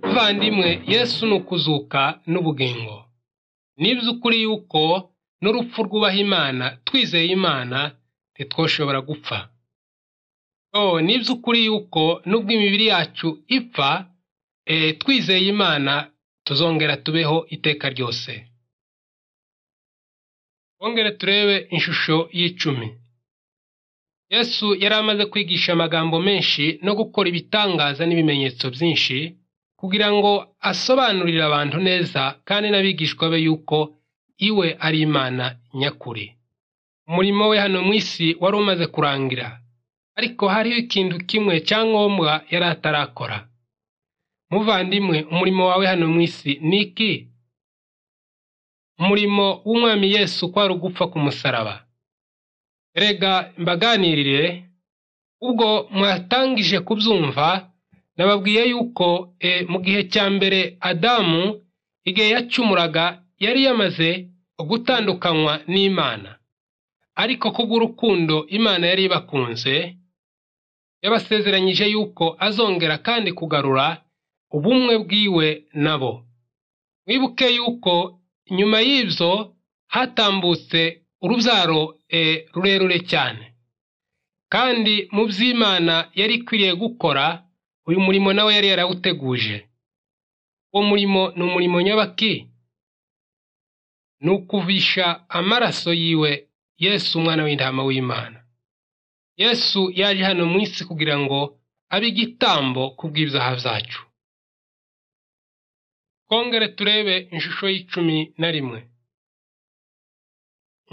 bavandimwe yesu ni ukuzuka n'ubugingo ni iby'ukuri yuko n'urupfu rwubaha imana twizeye imana ntitwoshobora gupfa ni iby'ukuri yuko n'ubwo imibiri yacu ipfa twizeye imana tuzongera tubeho iteka ryose twongere turebe ishusho y'icumi yesu yari amaze kwigisha amagambo menshi no gukora ibitangaza n'ibimenyetso byinshi kugira ngo asobanurire abantu neza kandi n'abigishwa be yuko iwe ari imana nyakuri umurimo we hano mu isi wari umaze kurangira ariko hariho ikintu kimwe cya ngombwa yari atarakora muvandimwe umurimo wawe hano mu isi ni iki umurimo w'umwami yesu kwari ugupfa ku musaraba rega mbaganirire ubwo mwatangije kubyumva nababwiye yuko mu gihe cya mbere adamu igihe yacumuraga yari yamaze gutandukanywa n'imana ariko kubw'urukundo imana yari ibakunze yabasezeranyije yuko azongera kandi kugarura ubumwe bwiwe nabo wibuke yuko nyuma y'ibyo hatambutse urubyaro rurerure cyane kandi mu by'imana yari ikwiriye gukora uyu murimo nawe yari yarawuteguje uwo murimo ni umurimo nyabaki ni ukuvisha amaraso yiwe yesu umwana w'intama w'imana yesu yaje hano mu isi kugira ngo abe igitambo ku bw'ibyaha byacu twongere turebe ishusho y'icumi na rimwe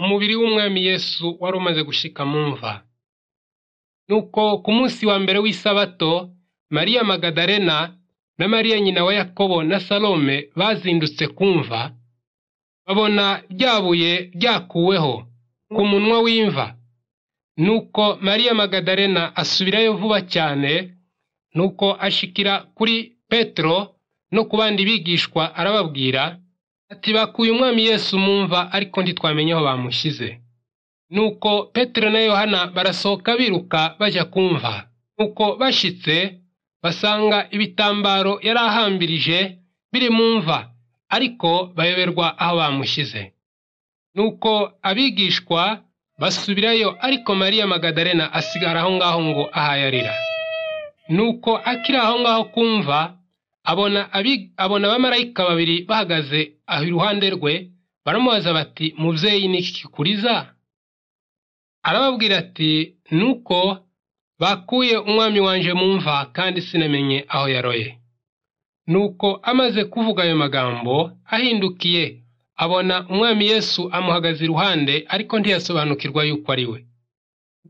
umubiri w'umwami yesu wari umaze gushyika mu mva nuko ku munsi wa mbere w'isabato mariya magadarena na mariya nyina wa yakobo na salome bazindutse kumva babona ryabuye ryakuweho ku munwa w'imva nuko mariya magadarena asubirayo vuba cyane nuko ashikira kuri petero no ku bandi bigishwa arababwira ati bakuye umwami yesu mumva ariko ntitwamenye aho bamushyize nuko petero na yohana barasohoka biruka bajya kumva nuko bashyitse basanga ibitambaro yari ahambirije biri mu mva ariko bayoberwa aho bamushyize nuko abigishwa basubirayo ariko mariya magadarena asigara aho ngaho ngo ahayarira nuko akiri aho ngaho kumva abona abamarayika babiri bahagaze aho iruhande rwe baramubaza bati mubyeyi ni iki kikuriza arababwira ati nuko bakuye umwami wanje mu mva kandi sinamenye aho yaroye nuko amaze kuvuga ayo magambo ahindukiye abona umwami yesu amuhagaze iruhande ariko ntiyasobanukirwa yuko ari we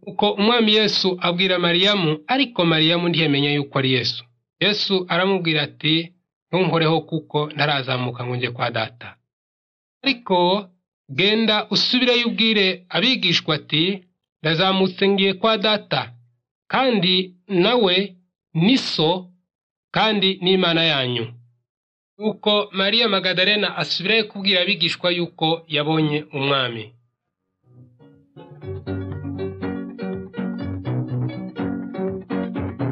nuko umwami yesu abwira mariyamu ariko mariyamu ntiyamenya yuko ari yesu yesu aramubwira ati ntunkoreho kuko ntarazamuka ngo njye kwa data ariko genda usubireyo ubwire abigishwa ati ndazamutse ngiye kwa data kandi nawe ni so kandi n'imana yanyu nuko mariya magadarena asubirayo kubwira abigishwa yuko yabonye umwami